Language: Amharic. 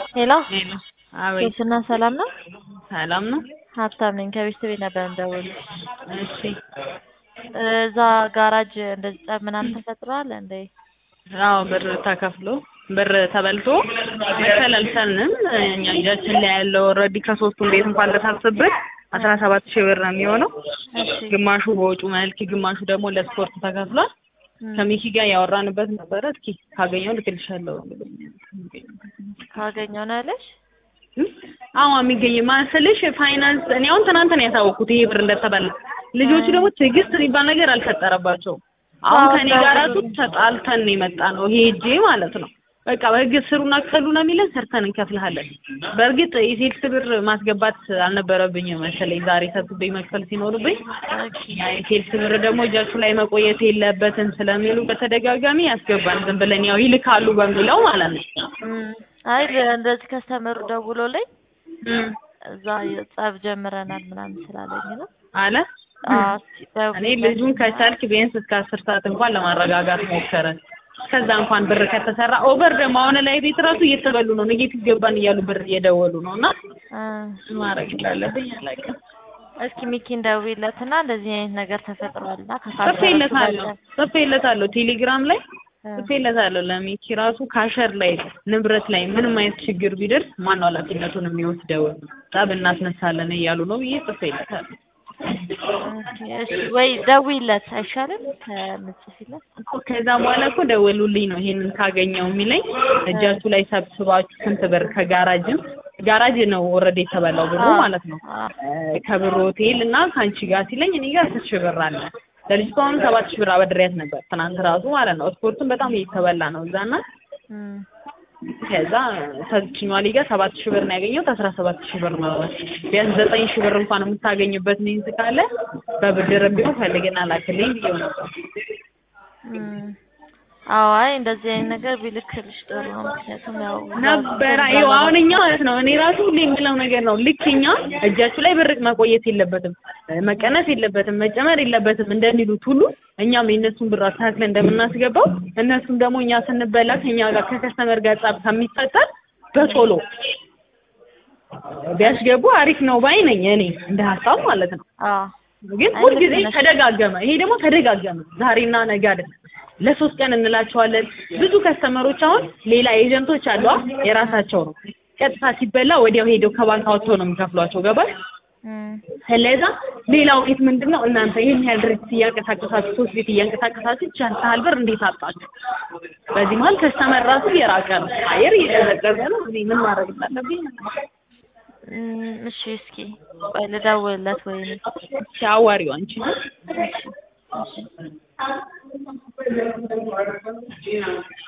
ሄሎ ሄሎ አቤት ሶስና ሰላም ነው? ሰላም ነው። ሀብታም ነኝ ከቤት ቤት ነበር እንደውል እሺ እዛ ጋራጅ እንደዚህ ጠብ ምናምን ተፈጥሯል እንዴ? አዎ ብር ተከፍሎ ብር ተበልቶ መክፈል አልቻልንም። እኛ እጃችን ላይ ያለው ኦልሬዲ ከሶስቱም ቤት እንኳን ልታስብት አስራ ሰባት ሺህ ብር ነው የሚሆነው። እሺ ግማሹ በወጩ መልክ፣ ግማሹ ደግሞ ለስፖርት ተከፍሏል። እም፣ ከሚኪ ጋር ያወራንበት ነበረ። እስኪ ካገኘው ልክልሻለሁ። ካገኘው ነው ያለሽ? አዎ የሚገኝ ማስልሽ ፋይናንስ እኔ አሁን ትናንት ነው ያሳወቅኩት ይሄ ብር እንደተበላ። ልጆቹ ደግሞ ትዕግስት የሚባል ነገር አልፈጠረባቸውም። አሁን አዎ፣ ከኔ ጋር ራሱ ታግዙ። ተጣልተን ነው የመጣ ነው ሄጄ ማለት ነው። በቃ በህግ ስሩና ክፈሉ ነው የሚለን። ሰርተን እንከፍልሃለን። በእርግጥ የሴልስ ብር ማስገባት አልነበረብኝም መሰለኝ ዛሬ ሰብስቤ መክፈል ሲኖርብኝ ኦኬ የሴልስ ብር ደግሞ እጃችሁ ላይ መቆየት የለበትም ስለሚሉ በተደጋጋሚ ያስገባን ዝም ብለን ያው ይልካሉ በሚለው ማለት ነው። እም፣ አይ እንደዚህ ከስተመሩ ደውሎልኝ እም እዛ ጸብ ጀምረናል ምናምን ስላለኝ ነው። አለ አዎ፣ እስኪ እኔ ደውል- ልጁን ከቻልክ ቢያንስ እስከ አስር ሰዓት እንኳን ለማረጋጋት ሞከረን። ከዛ እንኳን ብር ከተሰራ ኦቨር ደግሞ አሁን ላይ ቤት ራሱ እየተበሉ ነው። ኔጌቲቭ ገባን እያሉ ብር እየደወሉ ነው እና እ፣ ምን ማድረግ እንዳለብኝ አላውቅም። እስኪ ሚኪን ደውይለትና እንደዚህ አይነት ነገር ተፈጥሯልና ጽፌለታለሁ ጽፌለታለሁ ቴሌግራም ላይ እ፣ ጽፌለታለሁ ለሚኪ ራሱ ካሸር ላይ ንብረት ላይ ምንም አይነት ችግር ቢደርስ ማነው ኃላፊነቱን የሚወስደው? ጠብ እናስነሳለን እያሉ ነው ብዬ ጽፌለታለሁ። ኦኬ፣ እሺ ወይ ደውይለት አይሻልም ከምጽፊለት? እኮ ከዛ በኋላ እኮ ደወሉልኝ ነው ይሄንን ካገኘው የሚለኝ እጃችሁ ላይ ሰብስባችሁ ስንት ብር ከጋራጅም ጋራጅ ነው ኦልሬዲ የተበላው ብሩ አዎ፣ ማለት ነው አዎ። እ፣ ከብር ሆቴል እና ከአንቺ ጋር ሲለኝ እኔ ጋር አስር ሺህ ብር አለ ለልጅቷ አሁን ሰባት ሺህ ብር አበድሬያት ነበር ትናንት ራሱ ማለት ነው ስፖርቱን በጣም እየተበላ ነው እዛና እም፣ ከዛ ከዚችኛዋ ሊጋ ሰባት ሺህ ብር ነው ያገኘሁት አስራ ሰባት ሺህ ብር ነው ቢያንስ ዘጠኝ ሺህ ብር እንኳን የምታገኝበት ሚንስ ካለ በብድር ቢሆን ፈልግና ላክልኝ ብዬው ነበር እም። አዎ፣ አይ እንደዚህ አይነት ነገር ቢልክልሽ ጥሩ ነው። ምክንያቱም ያው ነበረ ይኸው አሁን እኛ ማለት ነው እኔ ራሱ ሁሌ የምለው ነገር ነው። ልክ እኛ እጃችሁ ላይ ብር መቆየት የለበትም መቀነስ የለበትም መጨመር የለበትም እንደሚሉት ሁሉ እኛም የእነሱን ብር አስተካክለን እንደምናስገባው እነሱም ደግሞ እኛ ስንበላ ከኛ ጋር ከከስተመር ጋር ጸብ ከሚፈጠር በቶሎ ቢያስገቡ አሪፍ ነው ባይ ነኝ እኔ እንደ ሀሳብ ማለት ነው። አዎ ግን አይ ሁልጊዜ ልክ ነሽ። ተደጋገመ። ይሄ ደግሞ ተደጋገመ። ዛሬና ነገ አይደለም፣ ለሶስት ቀን እንላቸዋለን። ብዙ ከስተመሮች አሁን ሌላ ኤጀንቶች አሉ አ የራሳቸው ነው። ቀጥታ ሲበላ ወዲያው ሄደው ከባንክ አውጥተው ነው የሚከፍሏቸው። ገባሽ? እም፣ ስለዛ ሌላው ቤት ምንድን ነው እናንተ ይህን ያህል ድርጅት እያንቀሳቀሳችሁ ሶስት ቤት እያንቀሳቀሳችሁ ቻል ያህል ብር እንዴት አጣችሁ? በዚህ መሀል ከስተመር ራሱ የራቀ ነው። አየር እየቀዘቀዘ ነው። እኔ ምን ማድረግ እንዳለብኝ እም፣ እሺ እስኪ ቆይ ልደውልለት ወይ ሲያዋሪው አንቺ እሺ እሺ